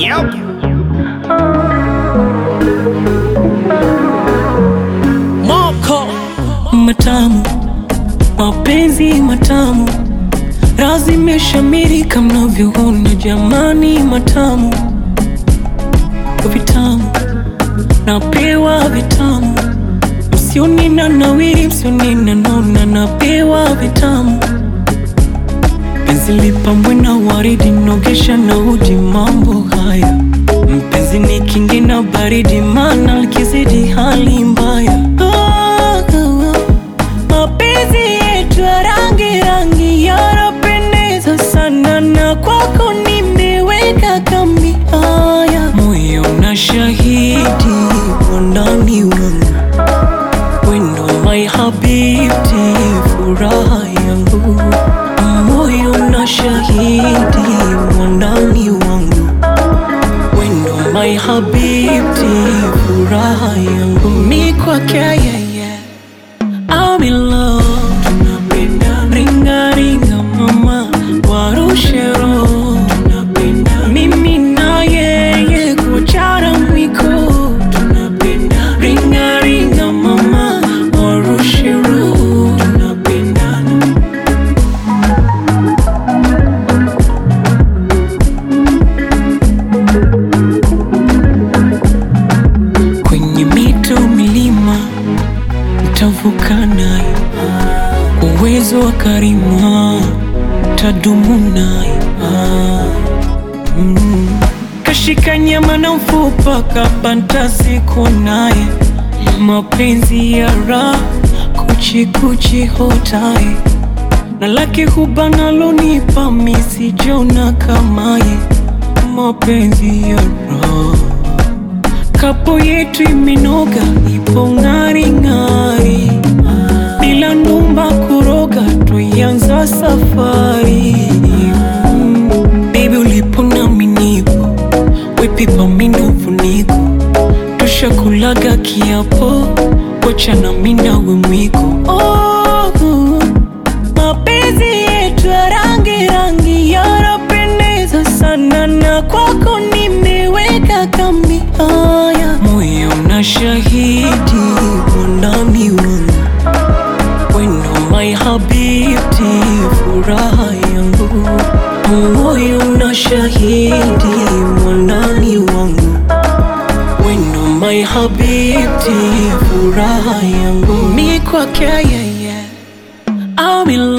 Moko matamu, mapenzi matamu, razi imeshamiri kama mnavyoona jamani, matamu vitamu, napewa vitamu, msioni na nawiri, msioni na nona, napewa vitamu, penzi lipambwe na waridi, nogesha na uji, mambo haya mpenzi ni kingi na baridi, mana likizidi hali mbaya. Oh, oh, oh. Mapenzi yetu ya rangi rangi yanapendeza sana, na kwako nimeweka kambi. Haya, moyo na shahidi wandani wangu, wendo my habibti, furaha yangu, moyo na shahidi wandani wangu wendo my habibti, furaha yangu mi kwake yeye, I'm in love. Tunapendana. Ringa ringa mama, warushe roho. Tunapendana. Mimi na yeye kuchara mwiko. Tunapendana. Ringa ringa mama, warushe roho. Tunapendana. kwenye mito milima ntavuka naye, kwa uwezo wa karima tadumu naye. Mm. Kashika nyama na mfupa kabanta siku naye, mapenzi ya raha kuchikuchi hotaye na lake huba lonipa misijona kamaye, mapenzi ya raha kapo yetu imenoga, ipo ng'ari ng'ari, bila numba kuroga, tuianza safari mm. Baby ulipo nami nipo, wepipa minufuniko, tushakulaga kiapo, wachana minawe mwiko oh, mapenzi yetu ya rangi rangi yanapendeza sana, na kwako nimeweka kambi. Haya, moyo na shahidi wandani wangu, wendo my habibti, furaha yangu, moyo na shahidi wandani wangu, wendo my habibti, furaha yangu, mi kwake yeye I'm in